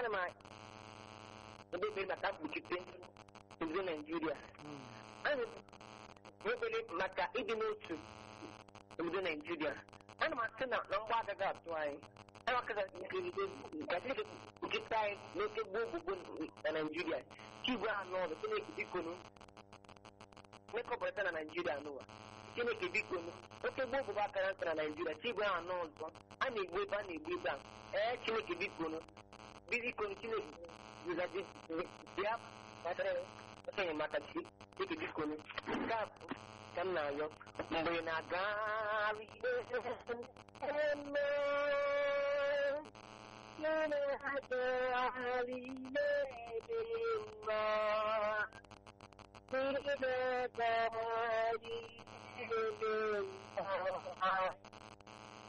ana m edebe maka mkpuchite obodo naijiria ana m ekpere maka ịdị n'otu obodo naijiria ana m asị na na mgba agaghị atụ anyị ana m akaga nkeride ka chineke kpuchite anyị n'oke gboo gbogbo na naijiria chigwe anụ ọrụ chineke bikonu mekọpụta na naijiria n'ụwa chineke bikonu oke gboo gbogbo akara ntị na naijiria chigwe anụ ọzọ a na-egbu ebe a na-egbu ebe a ee chineke bikonu bikonu chineke zizaji bịa kpatara enyemaka chi chineke bikonu nke a bụ ka m na-ayọ mgbe ị na-agagharị eme na-agagharị n'ebe mma ị na-agagharị n'ebe mma